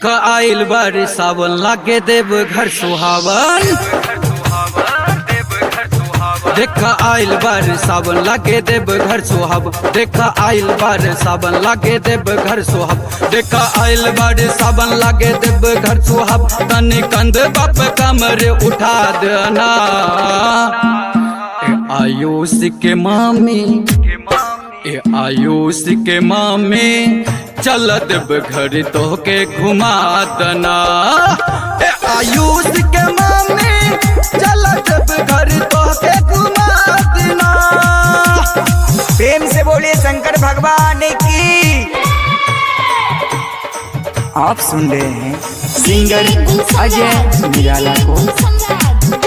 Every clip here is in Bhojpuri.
देख आइल बार सावन लागे देव घर सुहावन देख आइल बार सावन लागे देव घर सुहाब देख आइल बार सावन लागे देव घर सुहाब देख आइल बार सावन लागे देव घर सुहाब तनी कंध बाप कमर उठा देना ए आयुष के मामी ए आयुष के मामी चल देव घर तो के घुमा दना ए आयुष के मामी चल देव घर तो के घुमा देना प्रेम से बोलिए शंकर भगवान की आप सुन रहे हैं सिंगर अजय निराला को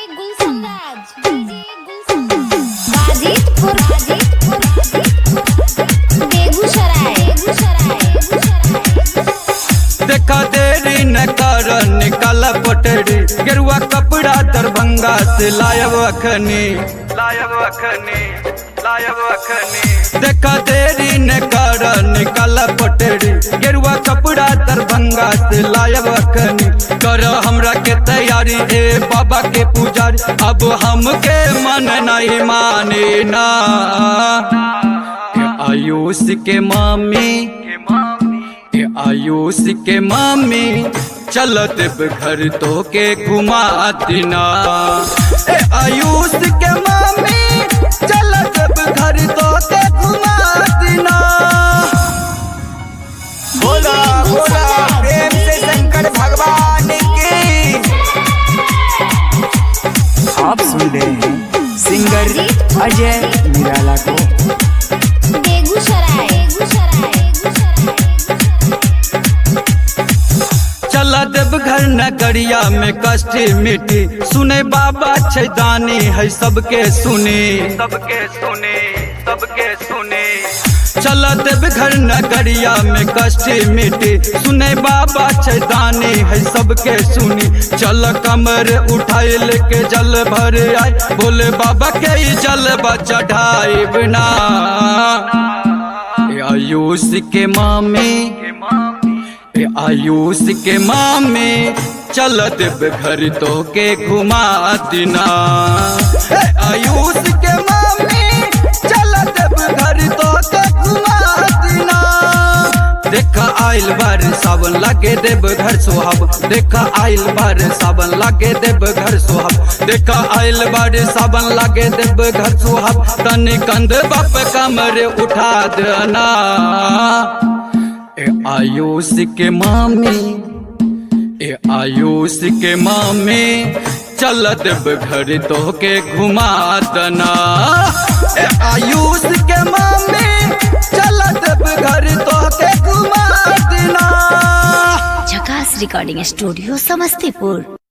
देखा देरी न कर निकाल पटरी गेरुआ कपड़ा दरभंगा से लायब अखनी लायब अखनी लायब अखनी देखा देरी न कर निकाल पटरी गेरुआ कपड़ा दरभंगा से लायब अखनी कर हमरा के तैयारी ए बाबा के पुजारी अब हमके मन नहीं माने ना ए आयुष के मामी ए आयुष के मामी चल देव घर तो के घुमा दिना ए आयुष के मामी चल देव घर तो के घुमा दिना बोला बोला प्रेम से शंकर भगवान की आप सुन रहे हैं सिंगर अजय निराला को चल देव घर नगरिया में कष्ट मिटी सुने बाबा छैदानी है सबके सुने सबके सुने सबके सुने चल देव घर नगरिया में कष्ट मिटी सुने बाबा छैदानी है सबके सुनी चल कमर उठाए लेके जल भर आए बोले बाबा के ही जल चढ़ाए बिना आयुष के मामी ए आयुष के मामे चल देव घर तो के घुमा दिना ए आयुष के मामे चल देव घर तो के घुमा दिना देखा आइल बार सावन लागे देव घर सुहाब देखा आइल बार सावन लागे देव घर सुहाब देखा आइल बार सावन लागे देव घर सुहाब तनी कंध बाप कमर उठा देना ए आयुष के मामी ए आयुष के मामी चल देव घर तो के घुमा दना ए आयुष के मामी चल देव घर तो के घुमा देना झकास रिकॉर्डिंग स्टूडियो समस्तीपुर